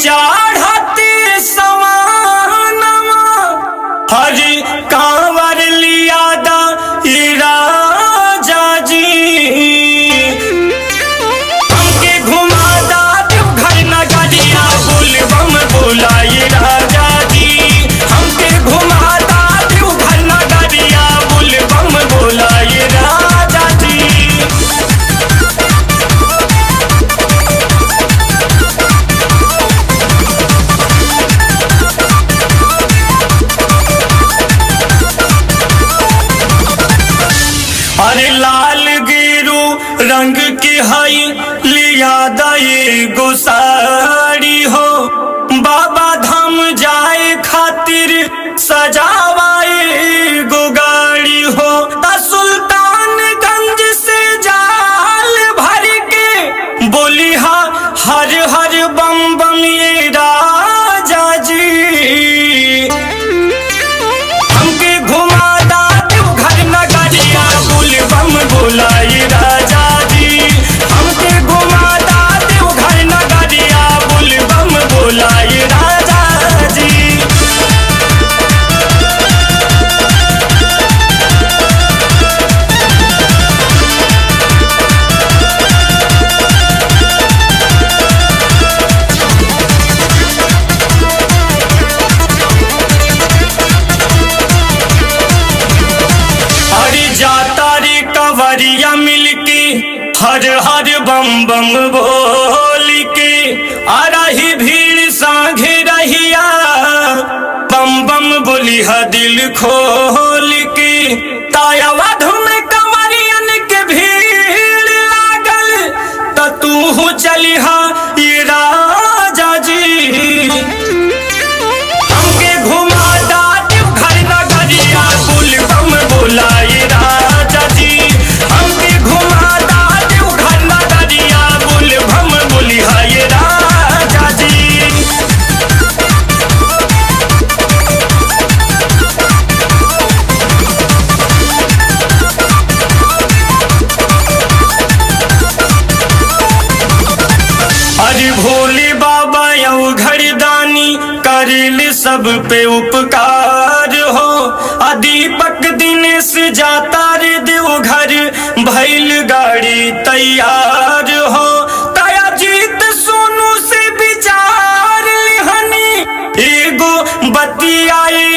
चाढ़ती सवानवा हरि कांवर लिया दा ई राजा जी हमके घुमा दा देवघर नगरिया बुलबम बुलाई राजा जी हमके घुमा दा देवघर नगरिया बुलबम बुलाई राजा जी अरे लाल गिरू रंग की हई लिया दई गुसारी हो बाबा धाम जाए खातिर सजावाए गुगाड़ी हो ता सुल्तानगंज से जाल भर के बोली हा हर हर बम बम ये राजा जी हमके घुमा दा देवघर नगरिया बुलबम बुलाई राजा जी हमके घुमा दा देवघर नगरिया बुलबम बुलाई राजा जी हरी जाता रे कवरिया मिलके हर हर बम बम बोल के आ रही भीड़ सांघे रहिया बम बम बोली हा दिल खोल के ताया वधु में कवरियन के भीड़ लागल त तू चली हा ये राजा जी हमके घुमा दा देवघर नगरिया बुलबम बुलाई राजा जी हमके घुमा दा देवघर नगरिया बुलबम बुलिहाए राजा जी अरे भोले बाबा यऊ घरदानी करिल सब पे उपकार हो आ दीपक दिनेश जाता रे देवघर भैल गाड़ी तैयार हो तया जीत सोनू से विचार लिहनी एगो बतियाई